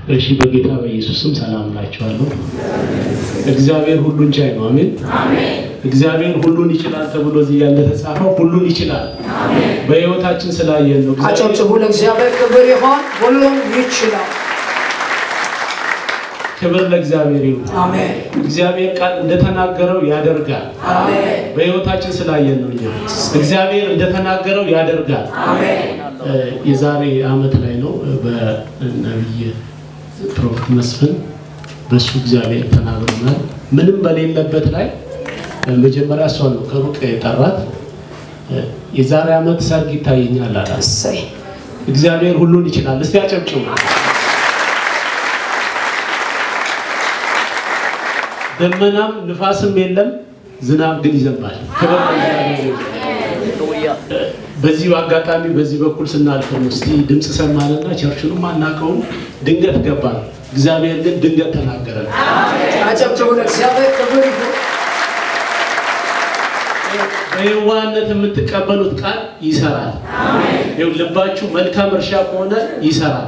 እሺ በጌታ በኢየሱስ ስም ሰላም እላችኋለሁ። እግዚአብሔር ሁሉን ቻይ ነው። አሜን። እግዚአብሔር ሁሉን ይችላል ተብሎ እዚህ ያለ ተጻፈው ሁሉን ይችላል። በሕይወታችን ስላየን ነው። እግዚአብሔር አጨብጭቡ። ለእግዚአብሔር ክብር ይሆን። ሁሉም ይችላል። ክብር ለእግዚአብሔር ይሁን። አሜን እግዚአብሔር ቃል እንደተናገረው ያደርጋል። አሜን በሕይወታችን ስላየን ነው። እኛ እግዚአብሔር እንደተናገረው ያደርጋል። አሜን። እ፣ የዛሬ ዓመት ላይ ነው እ፣ በነቢይ ፕሮፌት መስፍን በእሱ እግዚአብሔር ተናግሮናል። ምንም በሌለበት ላይ እ፣ መጀመሪያ እሷ ነው ከሩቅ የጠራት እ፣ የዛሬ ዓመት ሰርግ ይታየኛል አላት። እሰይ እግዚአብሔር ሁሉን ይችላል። እስቲ አጨብጭቡ። ደመናም ንፋስም የለም፣ ዝናብ ግን ይዘንባል። ክብር ለእግዚአብሔር ይሁን። በዚህ አጋጣሚ በዚህ በኩል ስናልፍ ነው እስቲ ድምፅ ሰማንና ቸርችኑም አናውቀውም፣ ድንገት ገባን። እግዚአብሔር ግን ድንገት ተናገረን። አጨብጭቡ። ለእግዚአብሔር ክብር ይሁን። በየዋህነት የምትቀበሉት ቃል ይሰራል። ይኸው ልባችሁ መልካም እርሻ ከሆነ ይሰራል።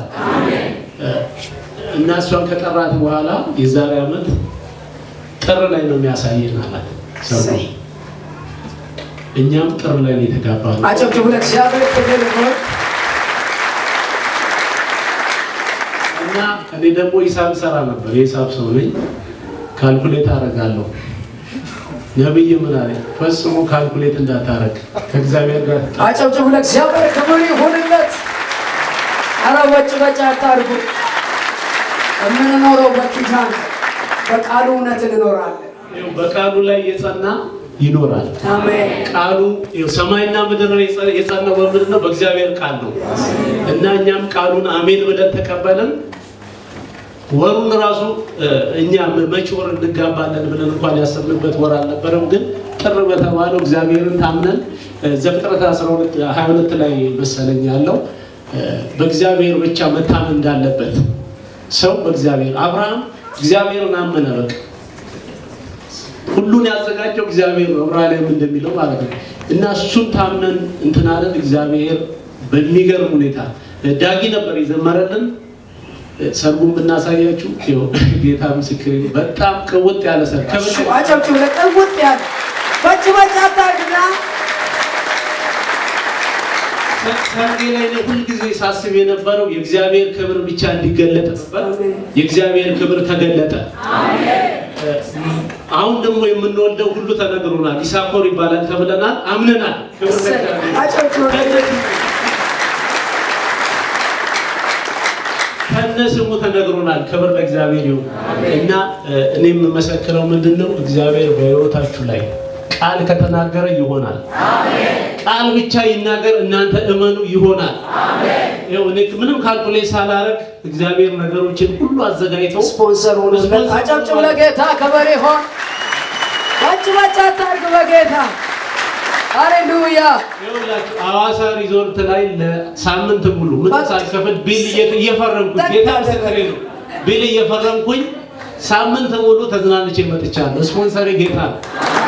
እና እሷን ከጠራት በኋላ የዛሬ ዓመት ጥር ላይ ነው የሚያሳየን አላት። ሰው እሰይ እኛም ጥር ላይ ነው የተጋባነው። አጨብጭቡ። ለእግዚአብሔር ክብር ይሁን። እና እኔ ደግሞ ሂሳብ ሰራ ነበር። የሂሳብ ሰው ነኝ። ካልኩሌት አደርጋለሁ። ነብይ ምን አለ? ፈጽሞ ካልኩሌት እንዳታረግ ከእግዚአብሔር ጋር ተጣ- አጨብጭቡ። ለእግዚአብሔር ክብር ይሁንለት። ኧረ ወጭ በጭ አታርጉ። የምንኖረው በኪዳን በቃሉ እውነት እንኖራለን። ይኸው በቃሉ ላይ የጸና ይኖራል። አሜን ቃሉ ይኸው ሰማይና ምድር የጸ- የጸናው በምንድን ነው? በእግዚአብሔር ቃል ነው። እና እኛም ቃሉን አሜን ብለን ተቀበልን። ወሩን ራሱ እ፣ እኛ መቼ ወር እንጋባለን ብለን እንኳን ያሰብንበት ወር አልነበረም። ግን ጥር በተባለው እግዚአብሔርን ታምነን እ፣ ዘፍጥረት 12 22 ላይ መሰለኝ ያለው እ፣ በእግዚአብሔር ብቻ መታመን እንዳለበት ሰው በእግዚአብሔር አብርሃም እግዚአብሔርን አመነ በቃ ሁሉን ያዘጋጀው እግዚአብሔር ነው። ዕብራውያን እንደሚለው ማለት ነው። እና እሱን ታምነን እንትን አለን። እግዚአብሔር በሚገርም ሁኔታ ዳጊ ነበር የዘመረልን። ሰርጉን ብናሳያችሁ ይኸው ጌታ ምስክር በጣም ቅውጥ ያለ ሰርግ ከበደ- አጨብጭቡ። ለቅውጥ ያለ ወጭ በጭ አታርግና ሰርጌ ላይ እኔ ሁልጊዜ ሳስብ የነበረው የእግዚአብሔር ክብር ብቻ እንዲገለጥ ነበር። የእግዚአብሔር ክብር ተገለጠ። አሁን ደግሞ የምንወልደው ሁሉ ተነግሮናል። ይሳኮር ይባላል ተብለናል፣ አምነናል። ክብር ለእግዚአብሔር። አጨብጭቡ። ከነ ስሙ ተነግሮናል። ክብር ለእግዚአብሔር ይሁን እና እ፣ እኔ የምመሰክረው ምንድን ነው እግዚአብሔር በሕይወታችሁ ላይ ቃል ከተናገረ ይሆናል። ቃል ብቻ ይናገር፣ እናንተ እመኑ ይሆናል። ይኸው እኔ ምንም ካልኩሌት ሳላረግ እግዚአብሔር ነገሮችን ሁሉ አዘጋጅተው ስፖንሰር ሆኖለት አጨብጭቡ። ለጌታ ከበሬ ሆን ወጭ በጭ አታርግ በጌታ ሃሌሉያ። ይኸውላችሁ ሐዋሳ ሪዞርት ላይ ለሳምንት ሙሉ ምንም ሳልከፍል ቢል እየ- እየፈረምኩኝ ጌታ ምስክሬ ነው። ቢል እየፈረምኩኝ ሳምንት ሙሉ ተዝናንቼ መጥቻለሁ። ስፖንሰሪ ጌታ ነው።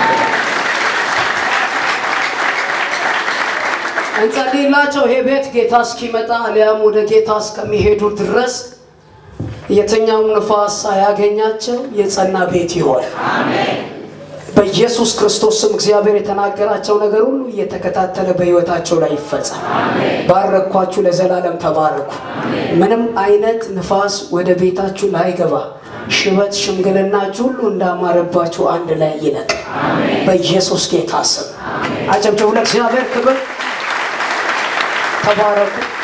እንጸልይላቸው። ይሄ ቤት ጌታ እስኪመጣ አሊያም ወደ ጌታ እስከሚሄዱ ድረስ የትኛውም ንፋስ ሳያገኛቸው የጸና ቤት ይሆን። በኢየሱስ ክርስቶስ ስም እግዚአብሔር የተናገራቸው ነገር ሁሉ እየተከታተለ በሕይወታቸው ላይ ይፈጸም። ባረኳችሁ፣ ለዘላለም ተባረኩ። ምንም አይነት ንፋስ ወደ ቤታችሁ ላይገባ ሽበት፣ ሽምግልናችሁ ሁሉ እንዳማረባችሁ አንድ ላይ ይለቅ በኢየሱስ ጌታ ስም። አጨብጭቡ ለእግዚአብሔር ክብር። ተባረኩ።